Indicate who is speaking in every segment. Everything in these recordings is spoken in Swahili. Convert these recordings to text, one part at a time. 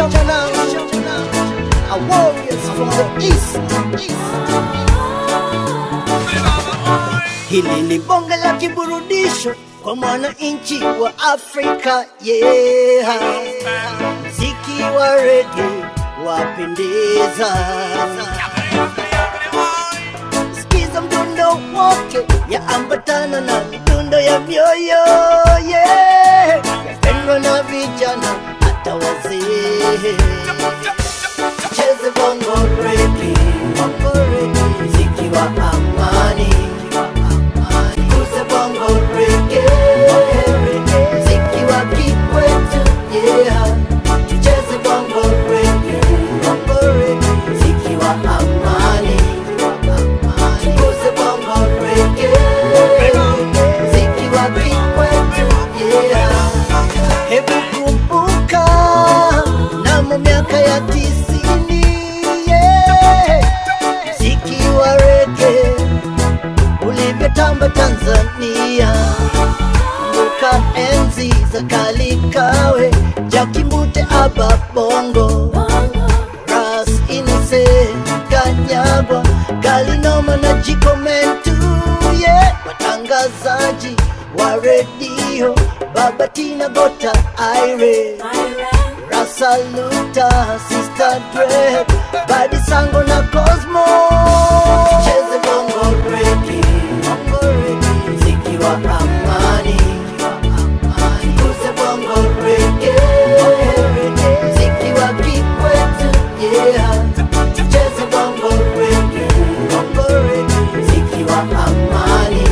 Speaker 1: A warriors from the east. Hili ni bonge la kiburudisho kwa mwananchi wa Afrika yeah. Mziki wa rege wapendeza, sikiza mdundo wake yaambatana na midundo ya mioyo yeah. Yapendwa na vijana hata wazee cheze bongo rege, bongo rege, mziki wa amani, kuze bongo rege, mziki wa kikwetu yeah, tucheze bongo rege, bongo rege, mziki wa amani, tukuze bongo rege, mziki wa kikwetu yeah. Hebu kumbuka mnamo miaka ya tisini yeah. Mziki wa rege ulivyotamba Tanzania, kumbuka enzi za Kalikawe, Jakimute, Aba Bongo, Ras Inise, Kanyagwa, Galinoma na Jikomentu yeah. Watangazaji wa redio Baba Tina Gota Aire Rasaluta Sister Dre Badi Sango na Cosmo Cheze bongo regi Bongo regi Mziki wa amani Kuze bongo regi Mziki wa kikwetu Yeah Cheze bongo regi Bongo regi Mziki wa amani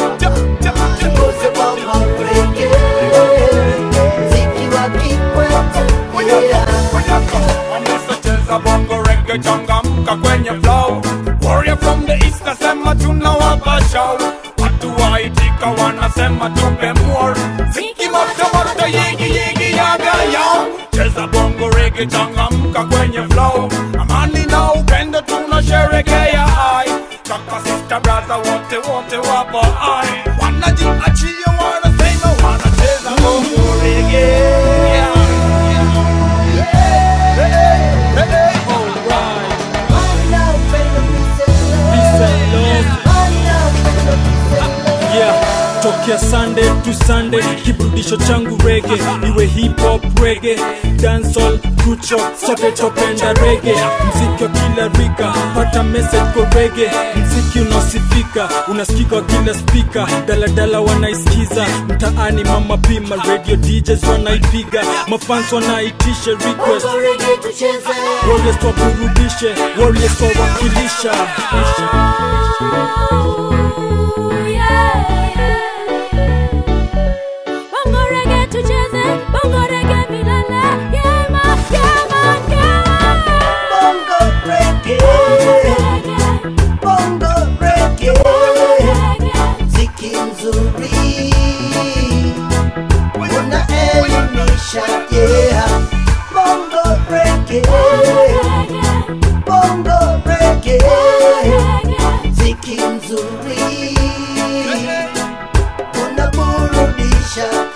Speaker 1: Kuze bongo regi Mziki wa kikwetu Yeah
Speaker 2: Wamesacheza bongo reggae changamka kwenye flow Warrior from the east nasema tunawapa show Watu waitika wanasema tupe more Ziki moto moto yigi yigi yaga yo Cheza bongo reggae changamka kwenye flow Amani na upendo tunasherekea ai Kaka sister brother wote wote wapo ai Wanajiachia wanasema wanacheza bongo reggae yeah.
Speaker 3: yeah tokea sunday to sunday kiburudisho changu rege iwe hip hop rege dancehall kucho sote topenda rege mziki wa kila rika pata message kwa rege mziki unaosifika unasikika wa kila spika daladala wanaisikiza mtaani mama pima radio djs wanaipiga mafans wanaitisha request warriors waburudishe warriors wawakilisha
Speaker 4: Bongo reggae tucheze, bongo reggae milele. Yeah, man, yeah, man, yeah.
Speaker 1: Bongo reggae, bongo reggae, mziki mzuri unaelimisha, yeah. Bongo reggae, bongo reggae, mziki mzuri unaburudisha,